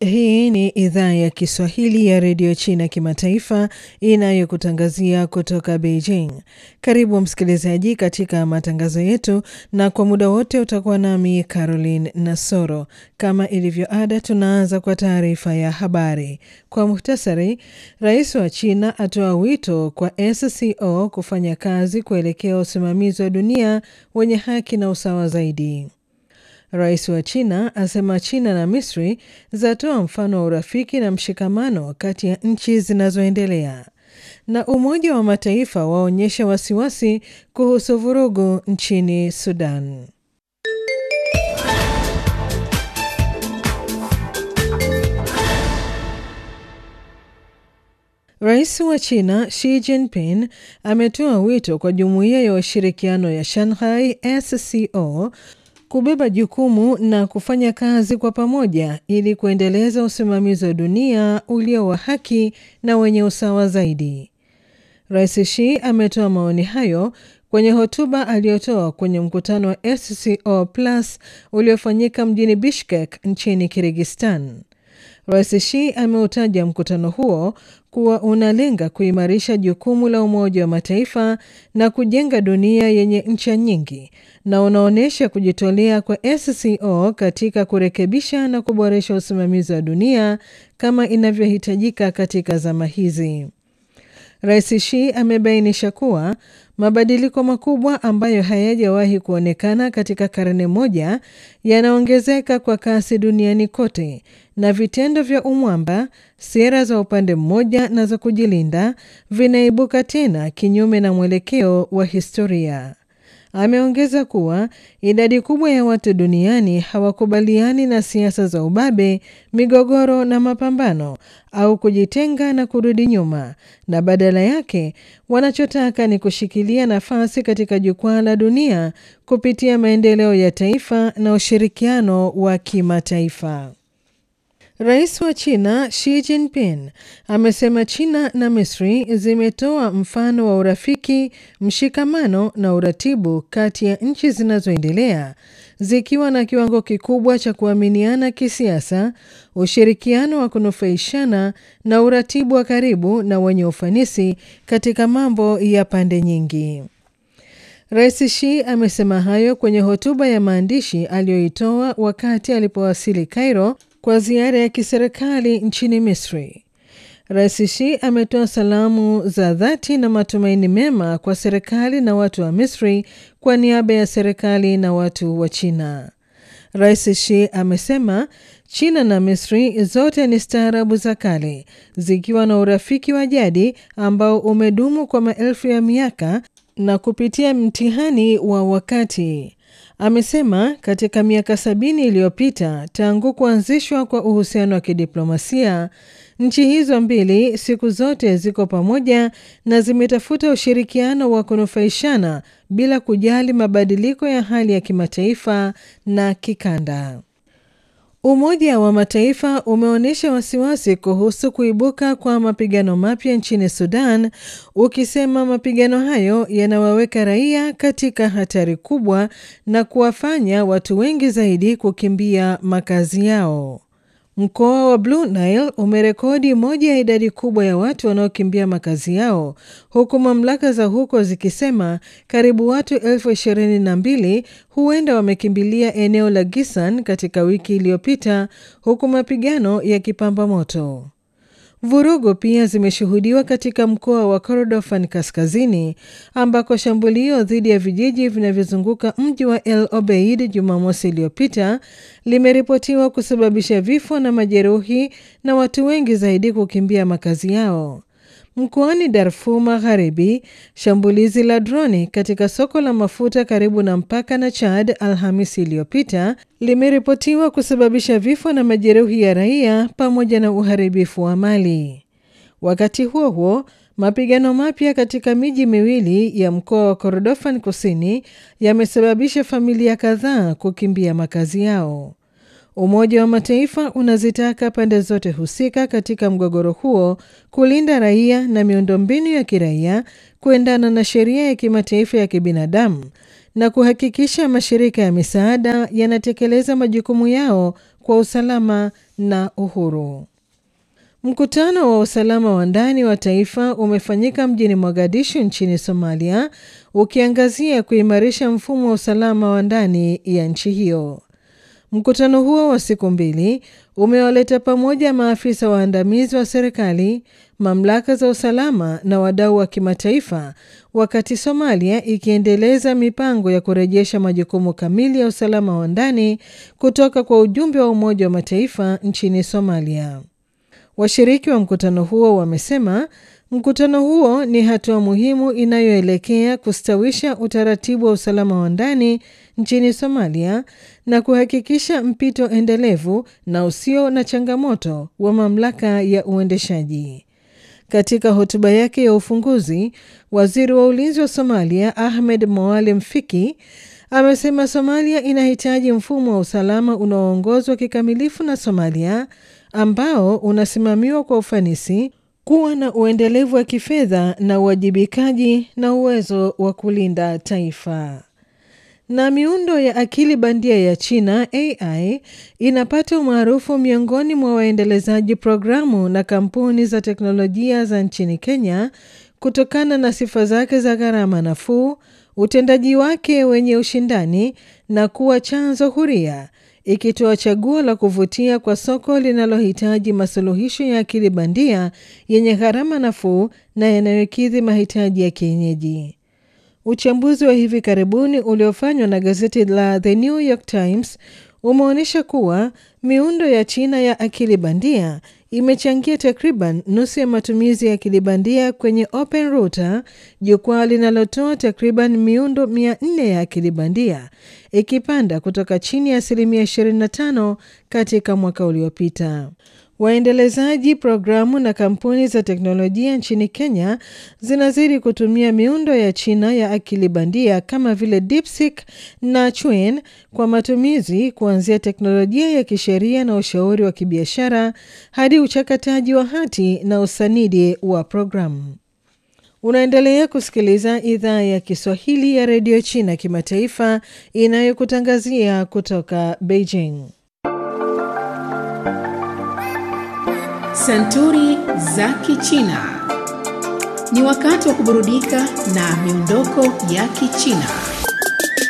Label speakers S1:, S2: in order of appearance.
S1: Hii ni idhaa ya Kiswahili ya redio China kimataifa inayokutangazia kutoka Beijing. Karibu msikilizaji katika matangazo yetu, na kwa muda wote utakuwa nami Caroline Nasoro. Kama ilivyo ada, tunaanza kwa taarifa ya habari kwa muhtasari. Rais wa China atoa wito kwa SCO kufanya kazi kuelekea usimamizi wa dunia wenye haki na usawa zaidi. Rais wa China asema China na Misri zatoa mfano wa urafiki na mshikamano kati ya nchi zinazoendelea. Na Umoja wa Mataifa waonyesha wasiwasi kuhusu vurugu nchini Sudan. Rais wa China Xi Jinping ametoa wito kwa Jumuiya ya Ushirikiano ya Shanghai SCO kubeba jukumu na kufanya kazi kwa pamoja ili kuendeleza usimamizi wa dunia ulio wa haki na wenye usawa zaidi. Rais Xi ametoa maoni hayo kwenye hotuba aliyotoa kwenye mkutano wa SCO Plus uliofanyika mjini Bishkek nchini Kirgistan. Rais Xi ameutaja mkutano huo kuwa unalenga kuimarisha jukumu la Umoja wa Mataifa na kujenga dunia yenye ncha nyingi na unaonyesha kujitolea kwa SCO katika kurekebisha na kuboresha usimamizi wa dunia kama inavyohitajika katika zama hizi. Rais Xi amebainisha kuwa mabadiliko makubwa ambayo hayajawahi kuonekana katika karne moja yanaongezeka kwa kasi duniani kote, na vitendo vya umwamba, sera za upande mmoja na za kujilinda vinaibuka tena kinyume na mwelekeo wa historia. Ameongeza kuwa idadi kubwa ya watu duniani hawakubaliani na siasa za ubabe, migogoro na mapambano au kujitenga na kurudi nyuma, na badala yake wanachotaka ni kushikilia nafasi katika jukwaa la dunia kupitia maendeleo ya taifa na ushirikiano wa kimataifa. Rais wa China Xi Jinping amesema China na Misri zimetoa mfano wa urafiki, mshikamano na uratibu kati ya nchi zinazoendelea zikiwa na kiwango kikubwa cha kuaminiana kisiasa, ushirikiano wa kunufaishana na uratibu wa karibu na wenye ufanisi katika mambo ya pande nyingi. Rais Xi amesema hayo kwenye hotuba ya maandishi aliyoitoa wakati alipowasili Cairo kwa ziara ya kiserikali nchini Misri. Rais Xi ametoa salamu za dhati na matumaini mema kwa serikali na watu wa Misri kwa niaba ya serikali na watu wa China. Rais Xi amesema China na Misri zote ni staarabu za kale zikiwa na urafiki wa jadi ambao umedumu kwa maelfu ya miaka na kupitia mtihani wa wakati. Amesema katika miaka sabini iliyopita tangu kuanzishwa kwa uhusiano wa kidiplomasia, nchi hizo mbili siku zote ziko pamoja na zimetafuta ushirikiano wa kunufaishana bila kujali mabadiliko ya hali ya kimataifa na kikanda. Umoja wa Mataifa umeonyesha wasiwasi kuhusu kuibuka kwa mapigano mapya nchini Sudan, ukisema mapigano hayo yanawaweka raia katika hatari kubwa na kuwafanya watu wengi zaidi kukimbia makazi yao. Mkoa wa Blue Nile umerekodi moja ya idadi kubwa ya watu wanaokimbia makazi yao huku mamlaka za huko zikisema karibu watu elfu ishirini na mbili huenda wamekimbilia eneo la Gisan katika wiki iliyopita huku mapigano yakipamba moto. Vurugu pia zimeshuhudiwa katika mkoa wa Kordofan kaskazini ambako shambulio dhidi ya vijiji vinavyozunguka mji wa El Obeid Jumamosi iliyopita limeripotiwa kusababisha vifo na majeruhi na watu wengi zaidi kukimbia makazi yao. Mkoani Darfur Magharibi, shambulizi la droni katika soko la mafuta karibu na mpaka na Chad Alhamisi iliyopita limeripotiwa kusababisha vifo na majeruhi ya raia pamoja na uharibifu wa mali. Wakati huo huo, mapigano mapya katika miji miwili ya mkoa wa Kordofan Kusini yamesababisha familia kadhaa kukimbia makazi yao. Umoja wa Mataifa unazitaka pande zote husika katika mgogoro huo kulinda raia na miundombinu ya kiraia kuendana na sheria ya kimataifa ya kibinadamu na kuhakikisha mashirika ya misaada yanatekeleza majukumu yao kwa usalama na uhuru. Mkutano wa usalama wa ndani wa taifa umefanyika mjini Mogadishu nchini Somalia, ukiangazia kuimarisha mfumo wa usalama wa ndani ya nchi hiyo. Mkutano huo wa siku mbili umewaleta pamoja maafisa waandamizi wa serikali, mamlaka za usalama na wadau wa kimataifa, wakati Somalia ikiendeleza mipango ya kurejesha majukumu kamili ya usalama wa ndani kutoka kwa ujumbe wa Umoja wa Mataifa nchini Somalia. Washiriki wa mkutano huo wamesema mkutano huo ni hatua muhimu inayoelekea kustawisha utaratibu wa usalama wa ndani nchini Somalia na kuhakikisha mpito endelevu na usio na changamoto wa mamlaka ya uendeshaji. Katika hotuba yake ya ufunguzi, waziri wa ulinzi wa Somalia Ahmed Moalim Fiki amesema Somalia inahitaji mfumo wa usalama unaoongozwa kikamilifu na Somalia ambao unasimamiwa kwa ufanisi, kuwa na uendelevu wa kifedha na uwajibikaji na uwezo wa kulinda taifa. Na miundo ya akili bandia ya China AI inapata umaarufu miongoni mwa waendelezaji programu na kampuni za teknolojia za nchini Kenya kutokana na sifa zake za gharama nafuu, utendaji wake wenye ushindani na kuwa chanzo huria ikitoa chaguo la kuvutia kwa soko linalohitaji masuluhisho ya akili bandia yenye gharama nafuu na yanayokidhi mahitaji ya kienyeji. Uchambuzi wa hivi karibuni uliofanywa na gazeti la The New York Times umeonyesha kuwa miundo ya China ya akili bandia imechangia takriban nusu ya matumizi ya akili bandia kwenye Open Router, jukwaa linalotoa takriban miundo 400 ya akili bandia, ikipanda kutoka chini ya asilimia 25 katika mwaka uliopita. Waendelezaji programu na kampuni za teknolojia nchini Kenya zinazidi kutumia miundo ya China ya akili bandia kama vile DeepSeek na Chuan kwa matumizi kuanzia teknolojia ya kisheria na ushauri wa kibiashara hadi uchakataji wa hati na usanidi wa programu. Unaendelea kusikiliza idhaa ya Kiswahili ya redio China kimataifa inayokutangazia kutoka Beijing.
S2: Santuri za Kichina. Ni wakati wa kuburudika na miondoko ya Kichina.